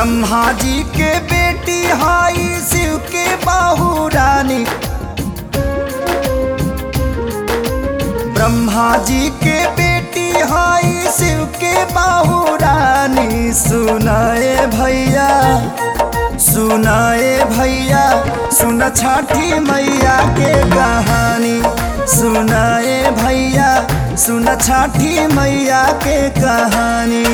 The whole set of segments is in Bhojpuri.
ब्रह्मा जी के बेटी हाई शिव के बाहू रानी ब्रह्मा जी के बेटी हाई शिव के बाहू रानी सुनाए भैया सुनाए भैया सुन छठी मैया के कहानी सुनाए भैया सुन छठी मैया के कहानी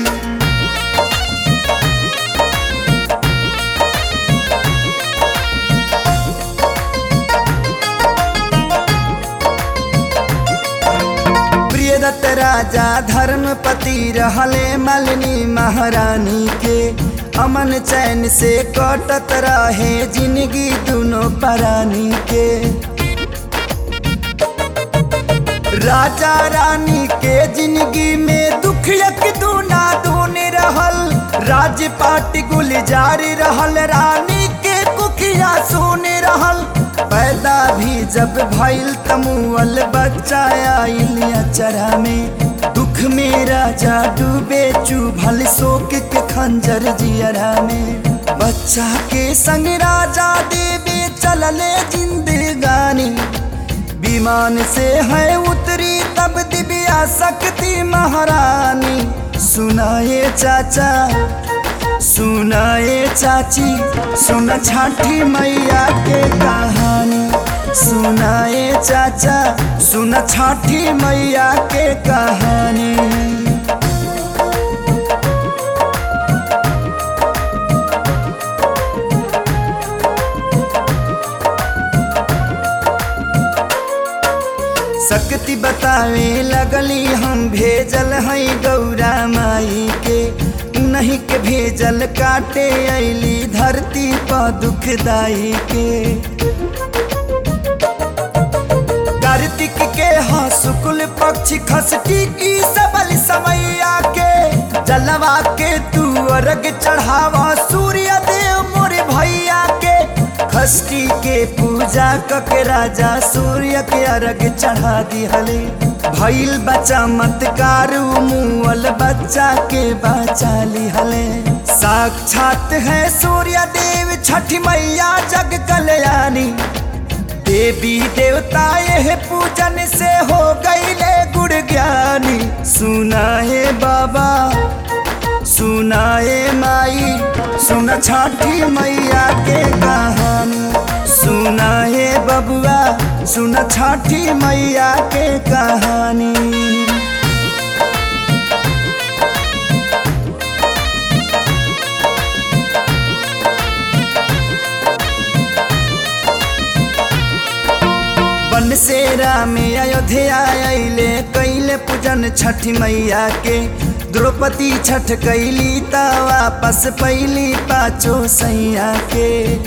प्रियदत्त राजा धर्मपति रहले मलिनी महारानी के अमन चैन से कटत रहे जिंदगी दोनों परानी के राजा रानी के जिंदगी में दुख यक दूना दून रहल राजपाट गुलजार रहल रानी के कुखिया सुन रहल पैदा भी जब भइल तमुअल बच्चा आइल अचरा में दुख में राजा डूबे चुभल शोक के खंजर जियरा में बच्चा के संग राजा देवे चलले जिंदगानी विमान से है उतरी तब दिव्या शक्ति महारानी सुनाए चाचा सुनाए चाची सुन छठी मैया के कहानी सुनाए चाचा सुन छठी मैया के कहानी शक्ति बतावे लगली हम भेजल हई गौरा माई के नहीं के भेजल काटे ऐली धरती पर दुखदाई के कार्तिक के हाँ शुक्ल पक्ष खसटी की सबल समैया के जलवा के तू अर्घ चढ़ावा सूर्य देव मोरे भैया के खष्टी के पूजा कके राजा सूर्य के अर्घ चढ़ा दिहले भइल बच्चा मतकार मुअल बच्चा के बचा लिहले साक्षात है सूर्य देव छठ मैया जग कल्याणी देवी देवता यह पूजन से हो गईले गुड़ ज्ञानी सुनाए बाबा सुनाए माई सुन छठी मैया के कहानी सुनाए बबुआ सुन छठी मैया के कहानी बन सेरा में अयोध्या अले कैले पूजन छठ मैया के द्रौपदी छठ कैली त वापस पैली पाचो सैया के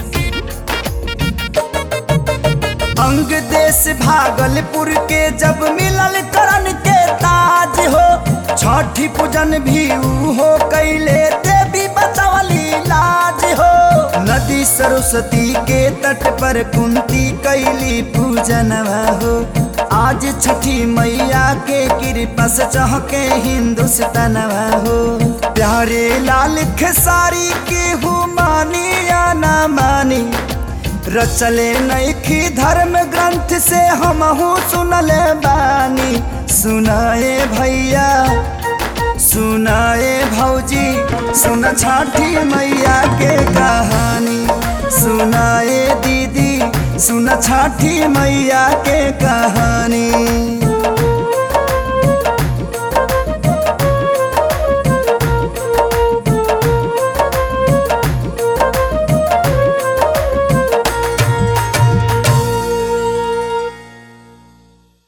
अंग देश भागलपुर के जब मिलल करण के ताज हो छठी पूजन भी ऊ हो कैले देवी बचवली लाज हो नदी सरस्वती के तट पर कुंती कैली पूजनवा हो आज छठी मैया के कृपा से चहके हिंदुस्तानवा हो प्यारे लाल खेसारी के हु मानी या ना मानी रचले नैखी धर्म ग्रंथ से हमहू सुनले बानी सुनाए भैया सुनाए भौजी सुन छठी मैया के कहानी सुनाए दीदी सुन छठी मैया के कहानी